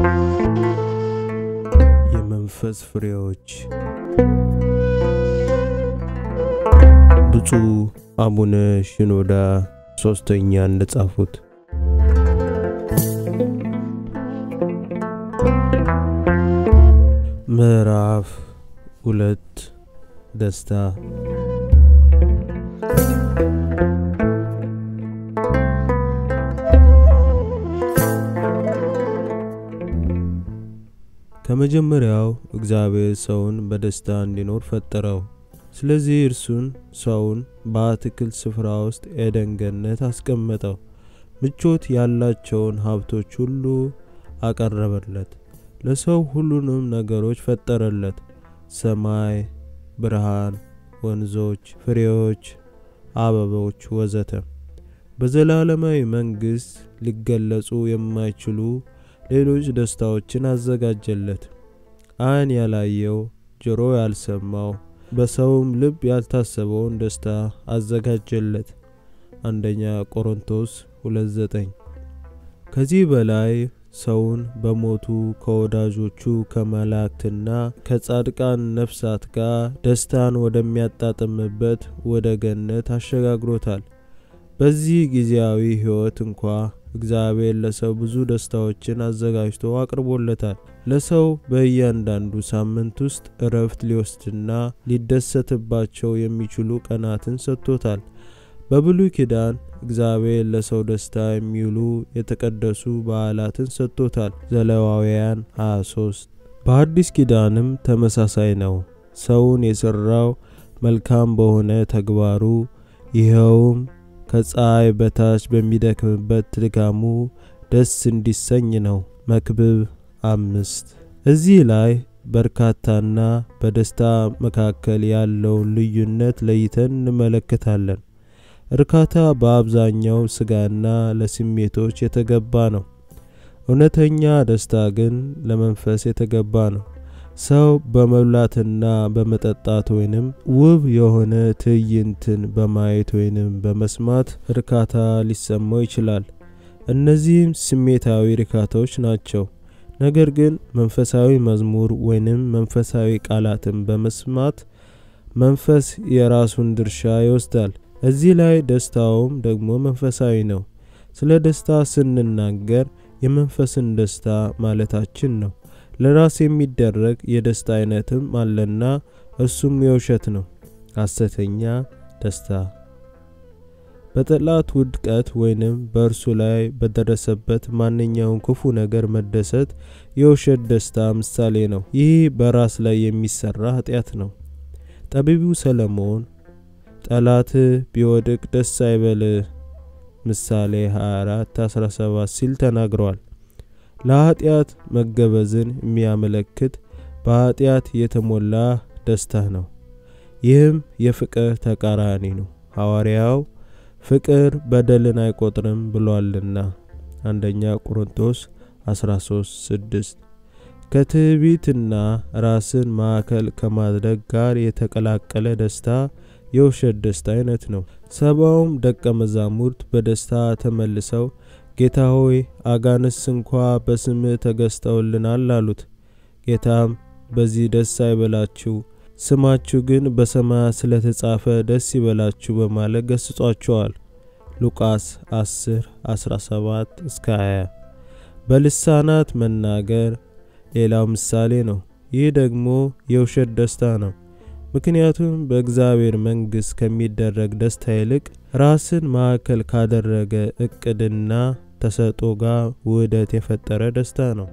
የመንፈስ ፍሬዎች ብፁዕ አቡነ ሽኖዳ ሶስተኛ እንደጻፉት ምዕራፍ ሁለት ደስታ ከመጀመሪያው እግዚአብሔር ሰውን በደስታ እንዲኖር ፈጠረው። ስለዚህ እርሱን ሰውን በአትክልት ስፍራ ውስጥ ኤደን ገነት አስቀመጠው። ምቾት ያላቸውን ሀብቶች ሁሉ አቀረበለት። ለሰው ሁሉንም ነገሮች ፈጠረለት፣ ሰማይ፣ ብርሃን፣ ወንዞች፣ ፍሬዎች፣ አበቦች ወዘተ። በዘላለማዊ መንግሥት ሊገለጹ የማይችሉ ሌሎች ደስታዎችን አዘጋጀለት። ዓይን ያላየው ጆሮ ያልሰማው በሰውም ልብ ያልታሰበውን ደስታ አዘጋጀለት። አንደኛ ቆሮንቶስ 2:9 ከዚህ በላይ ሰውን በሞቱ ከወዳጆቹ ከመላእክትና ከጻድቃን ነፍሳት ጋር ደስታን ወደሚያጣጥምበት ወደ ገነት አሸጋግሮታል። በዚህ ጊዜያዊ ሕይወት እንኳ እግዚአብሔር ለሰው ብዙ ደስታዎችን አዘጋጅቶ አቅርቦለታል። ለሰው በእያንዳንዱ ሳምንት ውስጥ እረፍት ሊወስድና ሊደሰትባቸው የሚችሉ ቀናትን ሰጥቶታል። በብሉይ ኪዳን እግዚአብሔር ለሰው ደስታ የሚውሉ የተቀደሱ በዓላትን ሰጥቶታል። ዘሌዋውያን 23 በአዲስ ኪዳንም ተመሳሳይ ነው። ሰውን የሠራው መልካም በሆነ ተግባሩ ይኸውም ከፀሐይ በታች በሚደክምበት ድካሙ ደስ እንዲሰኝ ነው። መክብብ አምስት እዚህ ላይ በርካታና በደስታ መካከል ያለውን ልዩነት ለይተን እንመለከታለን። እርካታ በአብዛኛው ስጋና ለስሜቶች የተገባ ነው። እውነተኛ ደስታ ግን ለመንፈስ የተገባ ነው። ሰው በመብላትና በመጠጣት ወይንም ውብ የሆነ ትዕይንትን በማየት ወይንም በመስማት እርካታ ሊሰማው ይችላል። እነዚህም ስሜታዊ እርካታዎች ናቸው። ነገር ግን መንፈሳዊ መዝሙር ወይንም መንፈሳዊ ቃላትን በመስማት መንፈስ የራሱን ድርሻ ይወስዳል። እዚህ ላይ ደስታውም ደግሞ መንፈሳዊ ነው። ስለ ደስታ ስንናገር የመንፈስን ደስታ ማለታችን ነው። ለራስ የሚደረግ የደስታ አይነትም አለና እሱም የውሸት ነው፣ ሐሰተኛ ደስታ። በጠላት ውድቀት ወይንም በእርሱ ላይ በደረሰበት ማንኛውም ክፉ ነገር መደሰት የውሸት ደስታ ምሳሌ ነው። ይህ በራስ ላይ የሚሰራ ኃጢአት ነው። ጠቢቡ ሰለሞን ጠላት ቢወድቅ ደስ አይበልህ ምሳሌ 24 17 ሲል ተናግረዋል። ለኃጢአት መገበዝን የሚያመለክት በኃጢአት የተሞላ ደስታ ነው። ይህም የፍቅር ተቃራኒ ነው። ሐዋርያው ፍቅር በደልን አይቆጥርም ብሏልና አንደኛ ቆሮንቶስ 13 6 ከትዕቢትና ራስን ማዕከል ከማድረግ ጋር የተቀላቀለ ደስታ የውሸት ደስታ አይነት ነው። ሰባውም ደቀ መዛሙርት በደስታ ተመልሰው ጌታ ሆይ አጋንስ እንኳ በስምህ ተገዝተውልናል አሉት። ጌታም በዚህ ደስ አይበላችሁ፣ ስማችሁ ግን በሰማያት ስለተጻፈ ደስ ይበላችሁ በማለት ገስጿቸዋል። ሉቃስ 10 17 እስከ 20 በልሳናት መናገር ሌላው ምሳሌ ነው። ይህ ደግሞ የውሸት ደስታ ነው። ምክንያቱም በእግዚአብሔር መንግሥት ከሚደረግ ደስታ ይልቅ ራስን ማዕከል ካደረገ እቅድና ተሰጦ ጋር ውህደት የፈጠረ ደስታ ነው።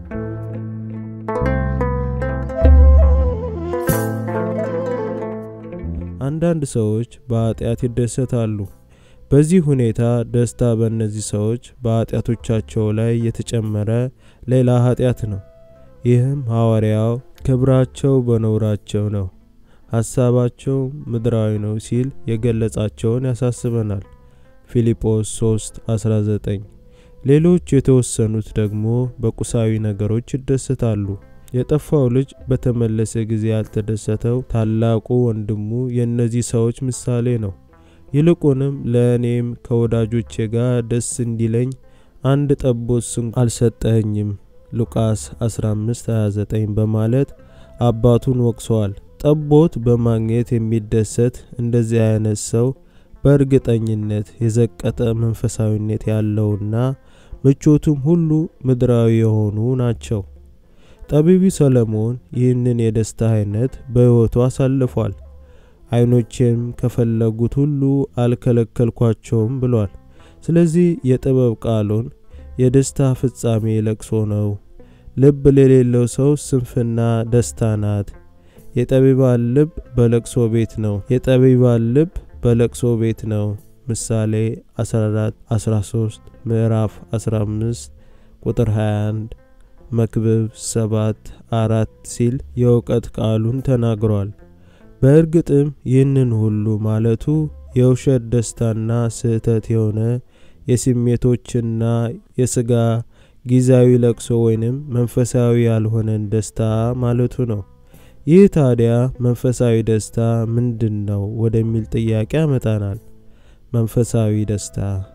አንዳንድ ሰዎች በኃጢአት ይደሰታሉ። በዚህ ሁኔታ ደስታ በእነዚህ ሰዎች በኃጢአቶቻቸው ላይ የተጨመረ ሌላ ኃጢአት ነው። ይህም ሐዋርያው ክብራቸው በነውራቸው ነው ሐሳባቸው ምድራዊ ነው ሲል የገለጻቸውን ያሳስበናል። ፊልጶስ 3 19 ሌሎች የተወሰኑት ደግሞ በቁሳዊ ነገሮች ይደሰታሉ። የጠፋው ልጅ በተመለሰ ጊዜ ያልተደሰተው ታላቁ ወንድሙ የእነዚህ ሰዎች ምሳሌ ነው። ይልቁንም ለእኔም ከወዳጆቼ ጋር ደስ እንዲለኝ አንድ ጠቦት ስንኳ አልሰጠኸኝም፣ ሉቃስ 15:29 በማለት አባቱን ወቅሰዋል። ጠቦት በማግኘት የሚደሰት እንደዚህ አይነት ሰው በእርግጠኝነት የዘቀጠ መንፈሳዊነት ያለውና ምቾቱም ሁሉ ምድራዊ የሆኑ ናቸው። ጠቢቡ ሰለሞን ይህንን የደስታ አይነት በሕይወቱ አሳልፏል። ዓይኖቼም ከፈለጉት ሁሉ አልከለከልኳቸውም ብሏል። ስለዚህ የጥበብ ቃሉን የደስታ ፍጻሜ ለቅሶ ነው፣ ልብ ለሌለው ሰው ስንፍና ደስታ ናት። የጠቢባን ልብ በለቅሶ ቤት ነው፣ የጠቢባን ልብ በለቅሶ ቤት ነው። ምሳሌ 14 13 ምዕራፍ 15 ቁጥር 21 መክብብ 7 4 ሲል የእውቀት ቃሉን ተናግሯል። በእርግጥም ይህንን ሁሉ ማለቱ የውሸት ደስታና ስህተት የሆነ የስሜቶችና የሥጋ ጊዜያዊ ለቅሶ ወይንም መንፈሳዊ ያልሆነን ደስታ ማለቱ ነው። ይህ ታዲያ መንፈሳዊ ደስታ ምንድን ነው ወደሚል ጥያቄ ያመጣናል። መንፈሳዊ ደስታ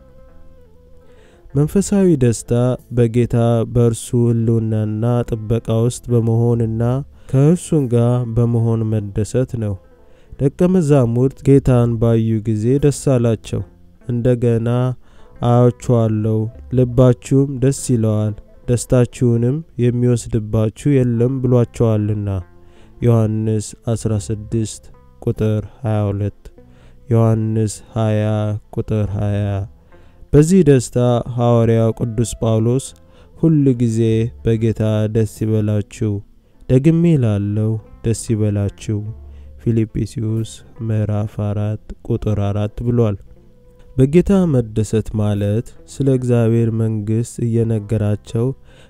መንፈሳዊ ደስታ በጌታ በእርሱ ሕልውናና ጥበቃ ውስጥ በመሆንና ከእርሱም ጋር በመሆን መደሰት ነው። ደቀ መዛሙርት ጌታን ባዩ ጊዜ ደስ አላቸው። እንደገና አያችኋለሁ፣ ልባችሁም ደስ ይለዋል፣ ደስታችሁንም የሚወስድባችሁ የለም ብሏቸዋልና። ዮሐንስ 16 ቁጥር 22 ዮሐንስ 20 ቁጥር 20 በዚህ ደስታ ሐዋርያው ቅዱስ ጳውሎስ ሁል ጊዜ በጌታ ደስ ይበላችሁ፣ ደግሜ ላለው ደስ ይበላችሁ ፊልጵስዩስ ምዕራፍ 4 ቁጥር 4 ብሏል። በጌታ መደሰት ማለት ስለ እግዚአብሔር መንግሥት እየነገራቸው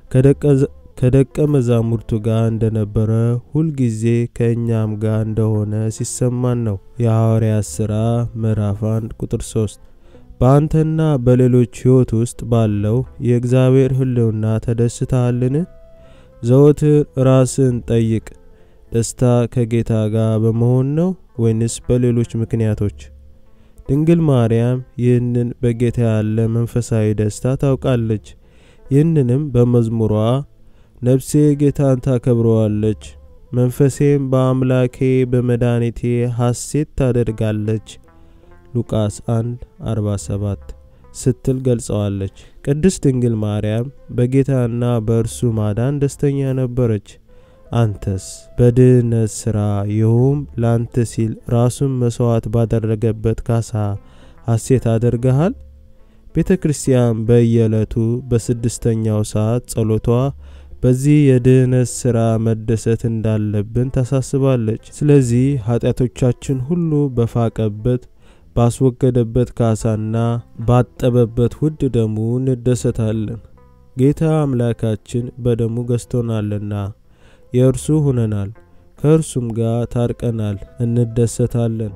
ከደቀ መዛሙርቱ ጋር እንደነበረ ሁልጊዜ ከእኛም ጋር እንደሆነ ሲሰማን ነው። የሐዋርያት ሥራ ምዕራፍ 1 ቁጥር 3 በአንተና በሌሎች ሕይወት ውስጥ ባለው የእግዚአብሔር ሕልውና ተደስተሃልን? ዘወትር ራስን ጠይቅ። ደስታ ከጌታ ጋር በመሆን ነው ወይንስ በሌሎች ምክንያቶች? ድንግል ማርያም ይህንን በጌታ ያለ መንፈሳዊ ደስታ ታውቃለች። ይህንንም በመዝሙሯ ነፍሴ ጌታን ታከብረዋለች፣ መንፈሴም በአምላኬ በመድኃኒቴ ሐሴት ታደርጋለች ሉቃስ 1 47 ስትል ገልጸዋለች። ቅድስት ድንግል ማርያም በጌታና በእርሱ ማዳን ደስተኛ ነበረች። አንተስ በድህነት ሥራ ይኸውም ላንተ ሲል ራሱን መሥዋዕት ባደረገበት ካሳ ሐሴት አድርገሃል? ቤተ ክርስቲያን በየዕለቱ በስድስተኛው ሰዓት ጸሎቷ በዚህ የድህነት ሥራ መደሰት እንዳለብን ታሳስባለች። ስለዚህ ኃጢአቶቻችን ሁሉ በፋቀበት ባስወገደበት ካሳና ባጠበበት ውድ ደሙ እንደሰታለን። ጌታ አምላካችን በደሙ ገዝቶናልና የእርሱ ሁነናል፣ ከእርሱም ጋር ታርቀናል፣ እንደሰታለን።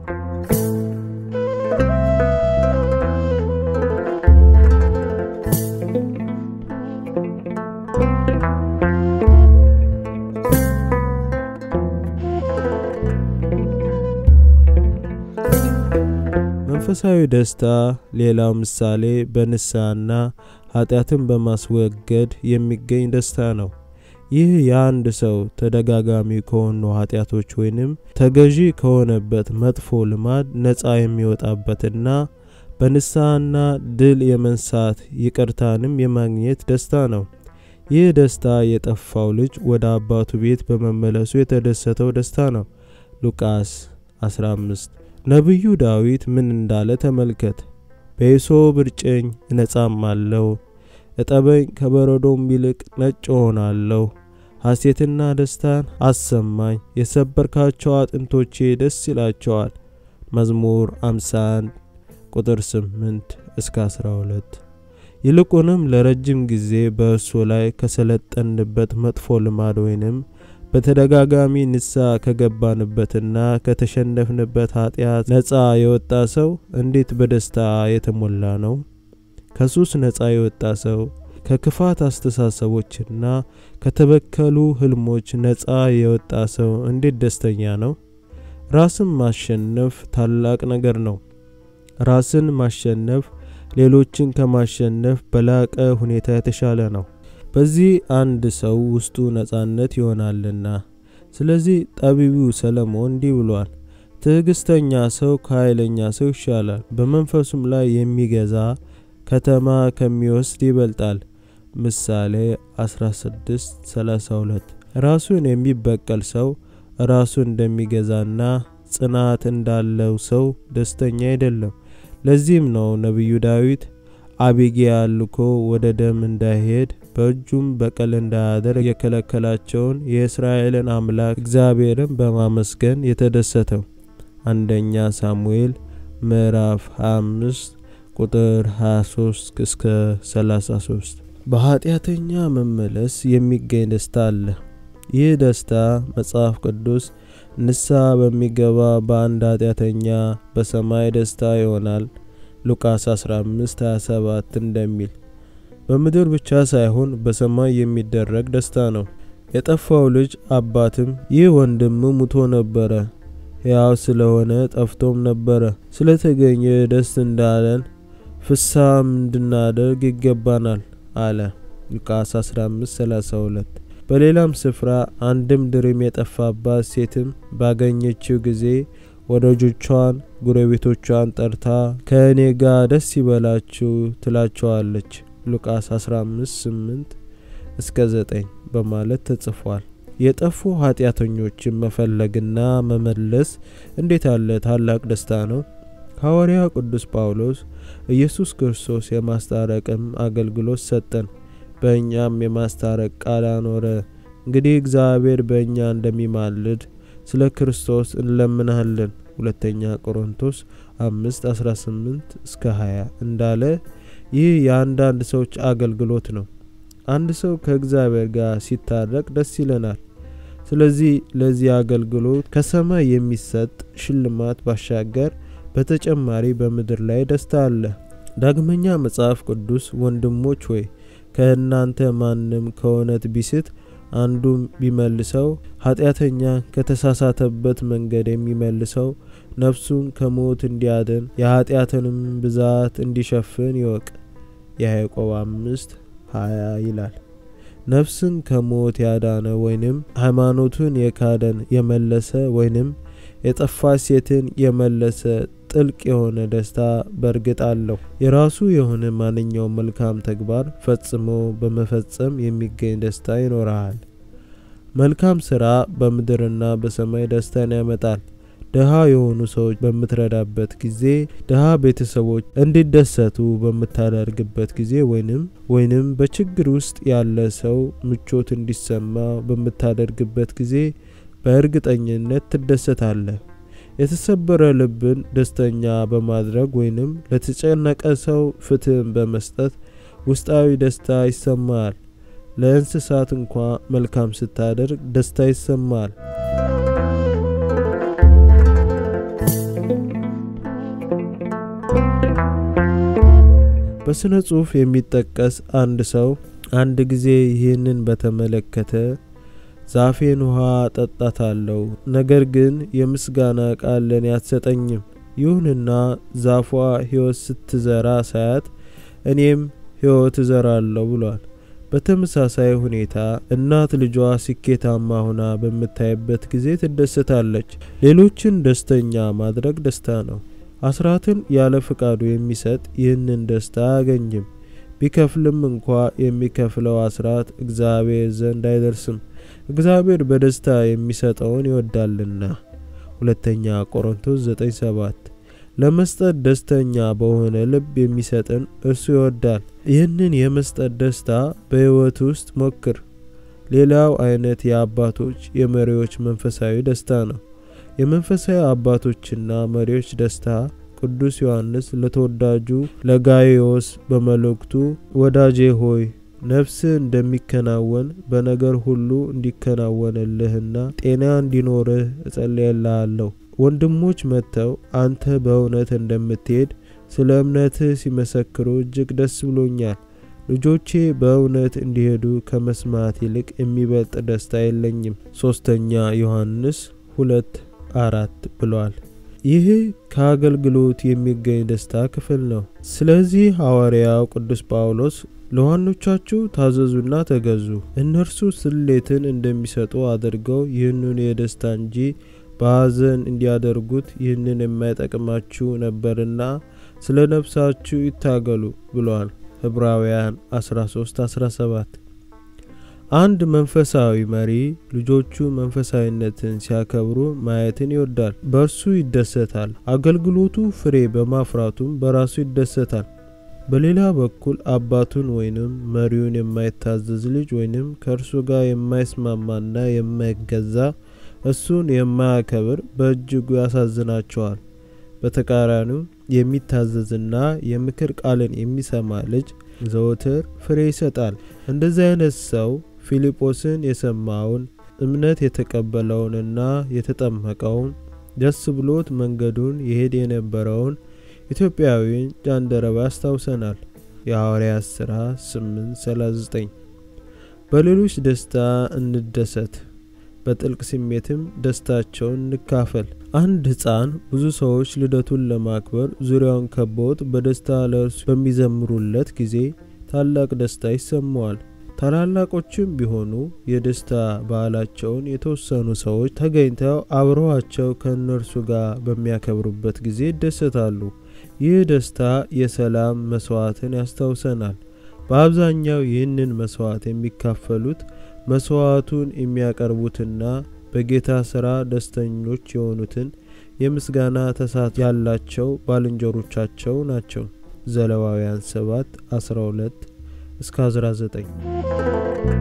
መንፈሳዊ ደስታ ሌላው ምሳሌ በንስሐና ኃጢአትን በማስወገድ የሚገኝ ደስታ ነው። ይህ የአንድ ሰው ተደጋጋሚ ከሆኑ ኃጢአቶች ወይንም ተገዢ ከሆነበት መጥፎ ልማድ ነፃ የሚወጣበትና በንስሐና ድል የመንሳት ይቅርታንም የማግኘት ደስታ ነው። ይህ ደስታ የጠፋው ልጅ ወደ አባቱ ቤት በመመለሱ የተደሰተው ደስታ ነው። ሉቃስ 15 ነቢዩ ዳዊት ምን እንዳለ ተመልከት። በሂሶጵ እርጨኝ እነጻማለሁ፣ እጠበኝ ከበረዶም ይልቅ ነጭ እሆናለሁ። ሐሴትና ደስታን አሰማኝ፣ የሰበርካቸው አጥንቶቼ ደስ ይላቸዋል። መዝሙር 51 ቁጥር 8 እስከ 12። ይልቁንም ለረጅም ጊዜ በእርሱ ላይ ከሰለጠንበት መጥፎ ልማድ ወይንም በተደጋጋሚ ንስሐ ከገባንበትና ከተሸነፍንበት ኃጢአት ነፃ የወጣ ሰው እንዴት በደስታ የተሞላ ነው! ከሱስ ነፃ የወጣ ሰው ከክፋት አስተሳሰቦችና ከተበከሉ ህልሞች ነፃ የወጣ ሰው እንዴት ደስተኛ ነው! ራስን ማሸነፍ ታላቅ ነገር ነው። ራስን ማሸነፍ ሌሎችን ከማሸነፍ በላቀ ሁኔታ የተሻለ ነው። በዚህ አንድ ሰው ውስጡ ነጻነት ይሆናልና። ስለዚህ ጠቢቡ ሰለሞን እንዲህ ብሏል፣ ትዕግስተኛ ሰው ከኃይለኛ ሰው ይሻላል፣ በመንፈሱም ላይ የሚገዛ ከተማ ከሚወስድ ይበልጣል። ምሳሌ 1632 ራሱን የሚበቀል ሰው ራሱ እንደሚገዛና ጽናት እንዳለው ሰው ደስተኛ አይደለም። ለዚህም ነው ነቢዩ ዳዊት አቢግያ ልኮ ወደ ደም እንዳይሄድ በእጁም በቀል እንዳያደርግ የከለከላቸውን የእስራኤልን አምላክ እግዚአብሔርን በማመስገን የተደሰተው። አንደኛ ሳሙኤል ምዕራፍ 25 ቁጥር 23 እስከ 33። በኃጢአተኛ መመለስ የሚገኝ ደስታ አለ። ይህ ደስታ መጽሐፍ ቅዱስ ንስሐ በሚገባ በአንድ ኃጢአተኛ በሰማይ ደስታ ይሆናል ሉቃስ 15 27 እንደሚል በምድር ብቻ ሳይሆን በሰማይ የሚደረግ ደስታ ነው። የጠፋው ልጅ አባትም ይህ ወንድም ሙቶ ነበረ፣ ሕያው ስለሆነ ጠፍቶም ነበረ፣ ስለተገኘ ደስ እንዳለን ፍሳም እንድናደርግ ይገባናል አለ ሉቃስ 15 32 በሌላም ስፍራ አንድም ድርም የጠፋባት ሴትም ባገኘችው ጊዜ ወዳጆቿን ጎረቤቶቿን ጠርታ ከእኔ ጋር ደስ ይበላችሁ ትላቸዋለች። ሉቃስ 15 8 እስከ 9 በማለት ተጽፏል። የጠፉ ኃጢአተኞችን መፈለግና መመለስ እንዴት ያለ ታላቅ ደስታ ነው! ሐዋርያው ቅዱስ ጳውሎስ ኢየሱስ ክርስቶስ የማስታረቅም አገልግሎት ሰጠን በእኛም የማስታረቅ ቃል አኖረ። እንግዲህ እግዚአብሔር በእኛ እንደሚማልድ ስለ ክርስቶስ እንለምናለን። ሁለተኛ ቆሮንቶስ 5 18 እስከ 20 እንዳለ ይህ የአንዳንድ ሰዎች አገልግሎት ነው። አንድ ሰው ከእግዚአብሔር ጋር ሲታረቅ ደስ ይለናል። ስለዚህ ለዚህ አገልግሎት ከሰማይ የሚሰጥ ሽልማት ባሻገር በተጨማሪ በምድር ላይ ደስታ አለ። ዳግመኛ መጽሐፍ ቅዱስ ወንድሞች ሆይ ከእናንተ ማንም ከእውነት ቢስት አንዱም ቢመልሰው ኃጢአተኛ ከተሳሳተበት መንገድ የሚመልሰው ነፍሱን ከሞት እንዲያድን የኃጢአትንም ብዛት እንዲሸፍን ይወቅ። የያዕቆብ አምስት ሀያ ይላል። ነፍስን ከሞት ያዳነ ወይንም ሃይማኖቱን የካደን የመለሰ ወይንም የጠፋች ሴትን የመለሰ ጥልቅ የሆነ ደስታ በእርግጥ አለው። የራሱ የሆነ ማንኛውም መልካም ተግባር ፈጽሞ በመፈጸም የሚገኝ ደስታ ይኖረሃል። መልካም ስራ በምድርና በሰማይ ደስታን ያመጣል። ድሃ የሆኑ ሰዎች በምትረዳበት ጊዜ፣ ድሃ ቤተሰቦች እንዲደሰቱ በምታደርግበት ጊዜ ወይንም ወይንም በችግር ውስጥ ያለ ሰው ምቾት እንዲሰማ በምታደርግበት ጊዜ በእርግጠኝነት ትደሰታለህ። የተሰበረ ልብን ደስተኛ በማድረግ ወይንም ለተጨነቀ ሰው ፍትህን በመስጠት ውስጣዊ ደስታ ይሰማል። ለእንስሳት እንኳ መልካም ስታደርግ ደስታ ይሰማል። በስነ ጽሑፍ የሚጠቀስ አንድ ሰው አንድ ጊዜ ይህንን በተመለከተ ዛፌን ውሃ ጠጣታለሁ፣ ነገር ግን የምስጋና ቃል ለኔ አትሰጠኝም። ይሁንና ዛፏ ሕይወት ስትዘራ ሳያት እኔም ሕይወት እዘራለሁ ብሏል። በተመሳሳይ ሁኔታ እናት ልጇ ስኬታማ ሆና በምታይበት ጊዜ ትደሰታለች። ሌሎችን ደስተኛ ማድረግ ደስታ ነው። አስራትን ያለ ፍቃዱ የሚሰጥ ይህንን ደስታ አያገኝም። ቢከፍልም እንኳ የሚከፍለው አስራት እግዚአብሔር ዘንድ አይደርስም። እግዚአብሔር በደስታ የሚሰጠውን ይወዳልና። ሁለተኛ ቆሮንቶስ 9:7 ለመስጠት ደስተኛ በሆነ ልብ የሚሰጥን እርሱ ይወዳል። ይህንን የመስጠት ደስታ በሕይወት ውስጥ ሞክር። ሌላው አይነት የአባቶች የመሪዎች መንፈሳዊ ደስታ ነው። የመንፈሳዊ አባቶችና መሪዎች ደስታ ቅዱስ ዮሐንስ ለተወዳጁ ለጋይዮስ በመልእክቱ ወዳጄ ሆይ ነፍስ እንደሚከናወን በነገር ሁሉ እንዲከናወንልህና ጤና እንዲኖርህ እጸልይልሃለሁ። ወንድሞች መጥተው አንተ በእውነት እንደምትሄድ ስለ እምነትህ ሲመሰክሩ እጅግ ደስ ብሎኛል። ልጆቼ በእውነት እንዲሄዱ ከመስማት ይልቅ የሚበልጥ ደስታ የለኝም። ሶስተኛ ዮሐንስ ሁለት አራት ብሏል። ይህ ከአገልግሎት የሚገኝ ደስታ ክፍል ነው። ስለዚህ ሐዋርያው ቅዱስ ጳውሎስ ለዋኖቻችሁ ታዘዙና ተገዙ። እነርሱ ስሌትን እንደሚሰጡ አድርገው ይህንን የደስታ እንጂ በሐዘን እንዲያደርጉት ይህንን የማይጠቅማችሁ ነበርና ስለ ነፍሳችሁ ይታገሉ ብሏል። ዕብራውያን 13 17 አንድ መንፈሳዊ መሪ ልጆቹ መንፈሳዊነትን ሲያከብሩ ማየትን ይወዳል። በእርሱ ይደሰታል። አገልግሎቱ ፍሬ በማፍራቱም በራሱ ይደሰታል። በሌላ በኩል አባቱን ወይንም መሪውን የማይታዘዝ ልጅ ወይንም ከእርሱ ጋር የማይስማማና የማይገዛ እሱን የማያከብር በእጅጉ ያሳዝናቸዋል። በተቃራኒው የሚታዘዝና የምክር ቃልን የሚሰማ ልጅ ዘወትር ፍሬ ይሰጣል። እንደዚህ አይነት ሰው ፊልጶስን የሰማውን እምነት የተቀበለውንና የተጠመቀውን ደስ ብሎት መንገዱን ይሄድ የነበረውን ኢትዮጵያዊን ጃንደረባ ያስታውሰናል። የሐዋርያት ሥራ 839 በሌሎች ደስታ እንደሰት፣ በጥልቅ ስሜትም ደስታቸውን እንካፈል። አንድ ሕፃን ብዙ ሰዎች ልደቱን ለማክበር ዙሪያውን ከበውት በደስታ ለእርሱ በሚዘምሩለት ጊዜ ታላቅ ደስታ ይሰማዋል። ታላላቆችም ቢሆኑ የደስታ በዓላቸውን የተወሰኑ ሰዎች ተገኝተው አብረዋቸው ከእነርሱ ጋር በሚያከብሩበት ጊዜ ይደሰታሉ። ይህ ደስታ የሰላም መስዋዕትን ያስታውሰናል። በአብዛኛው ይህንን መስዋዕት የሚካፈሉት መስዋዕቱን የሚያቀርቡትና በጌታ ሥራ ደስተኞች የሆኑትን የምስጋና ተሳትፎ ያላቸው ባልንጀሮቻቸው ናቸው። ዘሌዋውያን 7 12 እስከ 19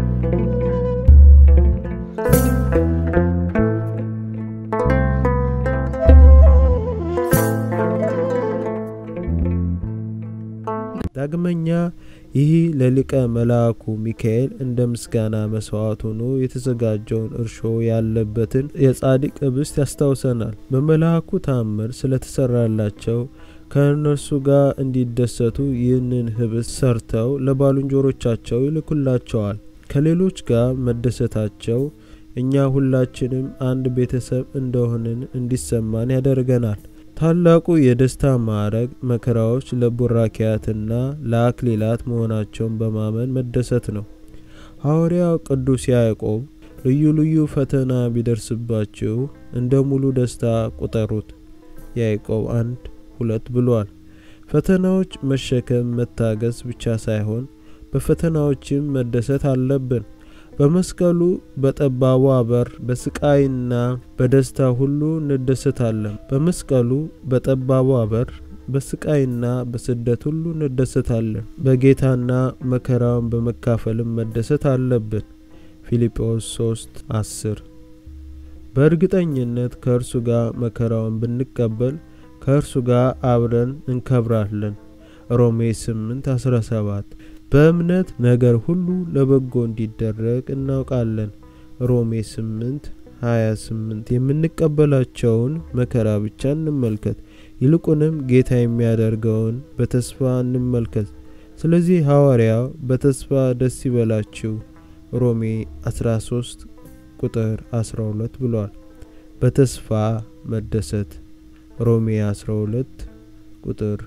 ዳግመኛ ይህ ለሊቀ መልአኩ ሚካኤል እንደ ምስጋና መስዋዕት ሆኖ የተዘጋጀውን እርሾ ያለበትን የጻድቅ ኅብስት ያስታውሰናል። በመልአኩ ታምር ስለተሰራላቸው ከእነርሱ ጋር እንዲደሰቱ ይህንን ኅብስት ሰርተው ለባልንጀሮቻቸው ይልኩላቸዋል። ከሌሎች ጋር መደሰታቸው እኛ ሁላችንም አንድ ቤተሰብ እንደሆንን እንዲሰማን ያደርገናል። ታላቁ የደስታ ማዕረግ መከራዎች ለቡራኪያትና ለአክሊላት መሆናቸውን በማመን መደሰት ነው። ሐዋርያው ቅዱስ ያዕቆብ ልዩ ልዩ ፈተና ቢደርስባችሁ እንደ ሙሉ ደስታ ቁጠሩት ያዕቆብ አንድ ሁለት ብሏል። ፈተናዎች መሸከም መታገስ ብቻ ሳይሆን በፈተናዎችም መደሰት አለብን። በመስቀሉ በጠባቧ በር በስቃይና በደስታ ሁሉ እንደሰታለን። በመስቀሉ በጠባቧ በር በስቃይና በስደት ሁሉ እንደሰታለን። በጌታና መከራውን በመካፈልም መደሰት አለብን። ፊልጵዎስ 3 10 በእርግጠኝነት ከእርሱ ጋር መከራውን ብንቀበል ከእርሱ ጋር አብረን እንከብራለን። ሮሜ 8 17 በእምነት ነገር ሁሉ ለበጎ እንዲደረግ እናውቃለን። ሮሜ 8 28 የምንቀበላቸውን መከራ ብቻ እንመልከት፣ ይልቁንም ጌታ የሚያደርገውን በተስፋ እንመልከት። ስለዚህ ሐዋርያው በተስፋ ደስ ይበላችሁ ሮሜ 13 ቁጥር 12 ብሏል። በተስፋ መደሰት ሮሜ 12 ቁጥር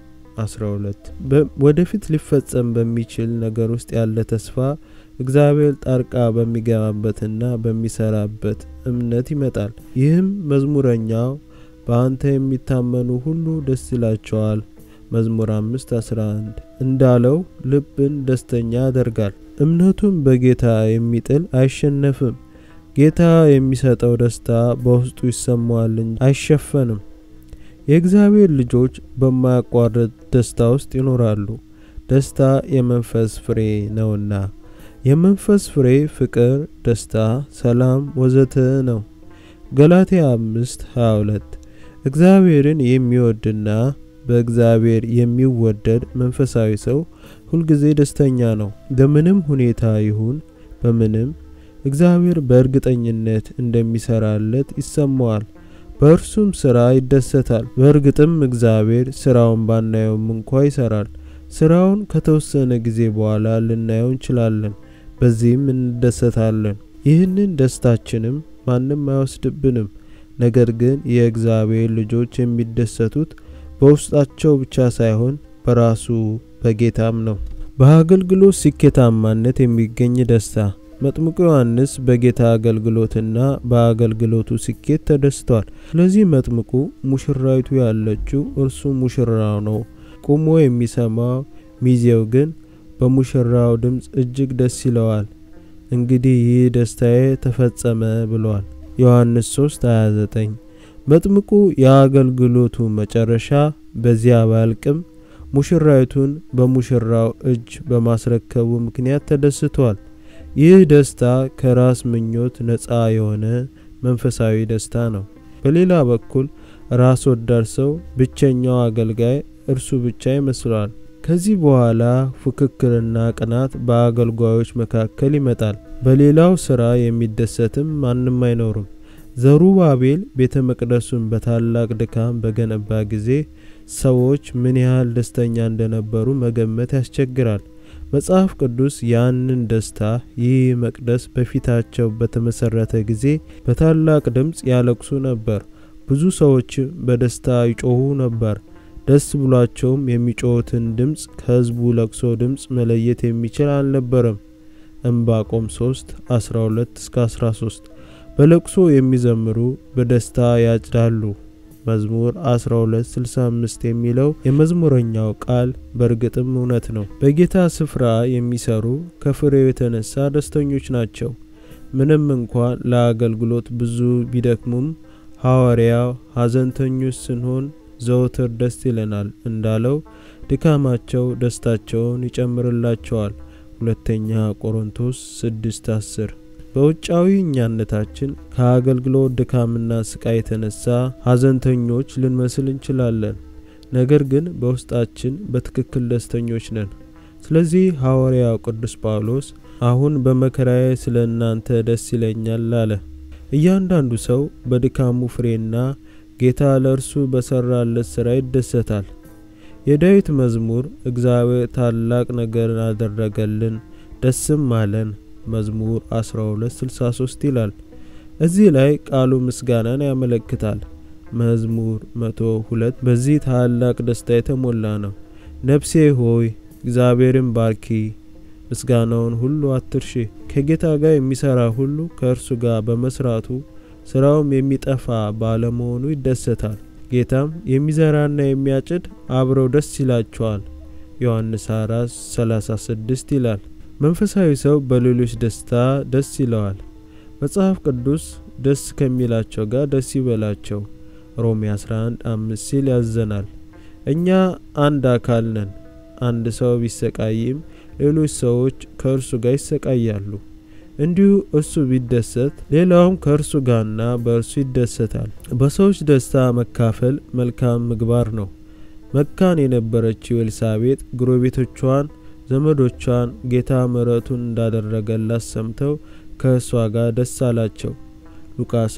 12 ወደፊት ሊፈጸም በሚችል ነገር ውስጥ ያለ ተስፋ እግዚአብሔር ጣልቃ በሚገባበትና በሚሰራበት እምነት ይመጣል። ይህም መዝሙረኛው በአንተ የሚታመኑ ሁሉ ደስ ይላቸዋል መዝሙር 5 11 እንዳለው ልብን ደስተኛ ያደርጋል። እምነቱን በጌታ የሚጥል አይሸነፍም። ጌታ የሚሰጠው ደስታ በውስጡ ይሰማዋል እንጂ አይሸፈንም። የእግዚአብሔር ልጆች በማያቋርጥ ደስታ ውስጥ ይኖራሉ። ደስታ የመንፈስ ፍሬ ነውና የመንፈስ ፍሬ ፍቅር፣ ደስታ፣ ሰላም ወዘተ ነው። ገላትያ 5 22 እግዚአብሔርን የሚወድና በእግዚአብሔር የሚወደድ መንፈሳዊ ሰው ሁልጊዜ ደስተኛ ነው። በምንም ሁኔታ ይሁን በምንም እግዚአብሔር በእርግጠኝነት እንደሚሰራለት ይሰማዋል። በእርሱም ስራ ይደሰታል። በእርግጥም እግዚአብሔር ስራውን ባናየውም እንኳ ይሰራል። ስራውን ከተወሰነ ጊዜ በኋላ ልናየው እንችላለን። በዚህም እንደሰታለን። ይህንን ደስታችንም ማንም አይወስድብንም። ነገር ግን የእግዚአብሔር ልጆች የሚደሰቱት በውስጣቸው ብቻ ሳይሆን በራሱ በጌታም ነው። በአገልግሎት ስኬታማነት የሚገኝ ደስታ። መጥምቁ ዮሐንስ በጌታ አገልግሎትና በአገልግሎቱ ስኬት ተደስቷል። ስለዚህ መጥምቁ ሙሽራይቱ ያለችው እርሱ ሙሽራው ነው። ቆሞ የሚሰማው ሚዜው ግን በሙሽራው ድምፅ እጅግ ደስ ይለዋል። እንግዲህ ይህ ደስታዬ ተፈጸመ ብሏል። ዮሐንስ 3:29 መጥምቁ የአገልግሎቱ መጨረሻ በዚያ ባያልቅም ሙሽራይቱን በሙሽራው እጅ በማስረከቡ ምክንያት ተደስቷል። ይህ ደስታ ከራስ ምኞት ነፃ የሆነ መንፈሳዊ ደስታ ነው። በሌላ በኩል ራስ ወዳድ ሰው ብቸኛው አገልጋይ እርሱ ብቻ ይመስለዋል። ከዚህ በኋላ ፉክክርና ቅናት በአገልጋዮች መካከል ይመጣል። በሌላው ስራ የሚደሰትም ማንም አይኖርም። ዘሩባቤል ቤተ መቅደሱን በታላቅ ድካም በገነባ ጊዜ ሰዎች ምን ያህል ደስተኛ እንደነበሩ መገመት ያስቸግራል። መጽሐፍ ቅዱስ ያንን ደስታ ይህ መቅደስ በፊታቸው በተመሰረተ ጊዜ በታላቅ ድምፅ ያለቅሱ ነበር። ብዙ ሰዎችም በደስታ ይጮሁ ነበር። ደስ ብሏቸውም የሚጮሁትን ድምፅ ከሕዝቡ ለቅሶ ድምፅ መለየት የሚችል አልነበረም። ዕንባቆም 3 12 እስከ 13 በለቅሶ የሚዘምሩ በደስታ ያጭዳሉ። መዝሙር 1265 የሚለው የመዝሙረኛው ቃል በእርግጥም እውነት ነው። በጌታ ስፍራ የሚሰሩ ከፍሬው የተነሳ ደስተኞች ናቸው። ምንም እንኳን ለአገልግሎት ብዙ ቢደክሙም ሐዋርያው ሐዘንተኞች ስንሆን ዘወትር ደስ ይለናል እንዳለው ድካማቸው ደስታቸውን ይጨምርላቸዋል። ሁለተኛ ቆሮንቶስ 6 10 በውጫዊ እኛነታችን ከአገልግሎት ድካምና ስቃይ የተነሳ ሐዘንተኞች ልንመስል እንችላለን። ነገር ግን በውስጣችን በትክክል ደስተኞች ነን። ስለዚህ ሐዋርያው ቅዱስ ጳውሎስ አሁን በመከራዬ ስለ እናንተ ደስ ይለኛል አለ። እያንዳንዱ ሰው በድካሙ ፍሬና ጌታ ለእርሱ በሰራለት ሥራ ይደሰታል። የዳዊት መዝሙር እግዚአብሔር ታላቅ ነገር አደረገልን ደስም አለን መዝሙር 1263 ይላል። እዚህ ላይ ቃሉ ምስጋናን ያመለክታል። መዝሙር 102 በዚህ ታላቅ ደስታ የተሞላ ነው። ነፍሴ ሆይ እግዚአብሔርን ባርኪ፣ ምስጋናውን ሁሉ አትርሺ። ከጌታ ጋር የሚሰራ ሁሉ ከእርሱ ጋር በመስራቱ ስራውም የሚጠፋ ባለመሆኑ ይደሰታል። ጌታም የሚዘራና የሚያጭድ አብረው ደስ ይላቸዋል። ዮሐንስ 4 36 ይላል። መንፈሳዊ ሰው በሌሎች ደስታ ደስ ይለዋል። መጽሐፍ ቅዱስ ደስ ከሚላቸው ጋር ደስ ይበላቸው ሮሜ 11 አምስት ሲል ያዘናል። እኛ አንድ አካል ነን። አንድ ሰው ቢሰቃይም ሌሎች ሰዎች ከእርሱ ጋር ይሰቃያሉ። እንዲሁ እርሱ ቢደሰት ሌላውም ከእርሱ ጋርና በእርሱ ይደሰታል። በሰዎች ደስታ መካፈል መልካም ምግባር ነው። መካን የነበረችው ኤልሳቤጥ ጎረቤቶቿን ዘመዶቿን ጌታ ምሕረቱን እንዳደረገላት ሰምተው ከእሷ ጋር ደስ አላቸው። ሉቃስ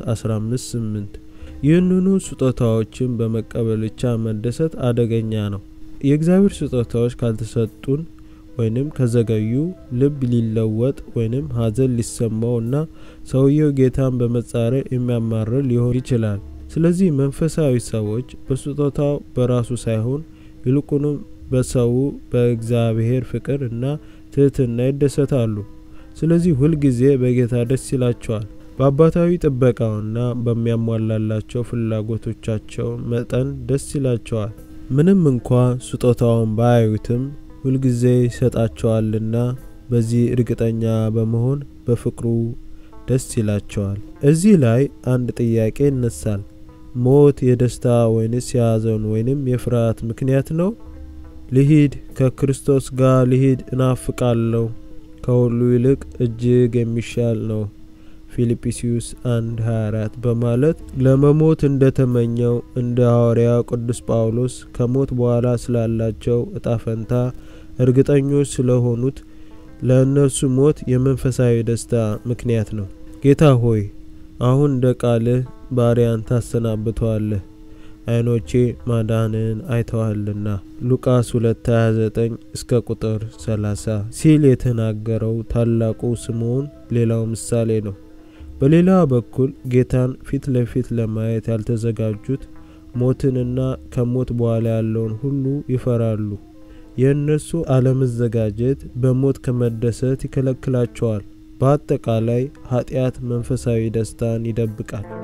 15:8 ይህንኑ ስጦታዎችን በመቀበል ብቻ መደሰት አደገኛ ነው። የእግዚአብሔር ስጦታዎች ካልተሰጡን ወይንም ከዘገዩ ልብ ሊለወጥ ወይንም ሐዘን ሊሰማው እና ሰውየው ጌታን በመጻረር የሚያማርር ሊሆን ይችላል። ስለዚህ መንፈሳዊ ሰዎች በስጦታው በራሱ ሳይሆን ይልቁንም በሰው በእግዚአብሔር ፍቅር እና ትህትና ይደሰታሉ። ስለዚህ ሁልጊዜ በጌታ ደስ ይላቸዋል። በአባታዊ ጥበቃውና በሚያሟላላቸው ፍላጎቶቻቸው መጠን ደስ ይላቸዋል። ምንም እንኳ ስጦታውን ባያዩትም ሁልጊዜ ይሰጣቸዋልና በዚህ እርግጠኛ በመሆን በፍቅሩ ደስ ይላቸዋል። እዚህ ላይ አንድ ጥያቄ ይነሳል። ሞት የደስታ ወይንስ የሐዘን ወይንም የፍርሃት ምክንያት ነው? ልሂድ ከክርስቶስ ጋር ልሂድ እናፍቃለሁ፣ ከሁሉ ይልቅ እጅግ የሚሻል ነው ፊልጵስዩስ 1 24 በማለት ለመሞት እንደተመኘው እንደ ሐዋርያው ቅዱስ ጳውሎስ ከሞት በኋላ ስላላቸው እጣ ፈንታ እርግጠኞች ስለሆኑት ለእነርሱ ሞት የመንፈሳዊ ደስታ ምክንያት ነው። ጌታ ሆይ አሁን እንደ ቃልህ ባሪያን ታሰናብተዋለህ፣ ዓይኖቼ ማዳንን አይተዋልና ሉቃስ 2:29 እስከ ቁጥር 30 ሲል የተናገረው ታላቁ ስምዖን ሌላው ምሳሌ ነው። በሌላ በኩል ጌታን ፊት ለፊት ለማየት ያልተዘጋጁት ሞትንና ከሞት በኋላ ያለውን ሁሉ ይፈራሉ። የእነሱ አለመዘጋጀት በሞት ከመደሰት ይከለክላቸዋል። በአጠቃላይ ኃጢአት መንፈሳዊ ደስታን ይደብቃል።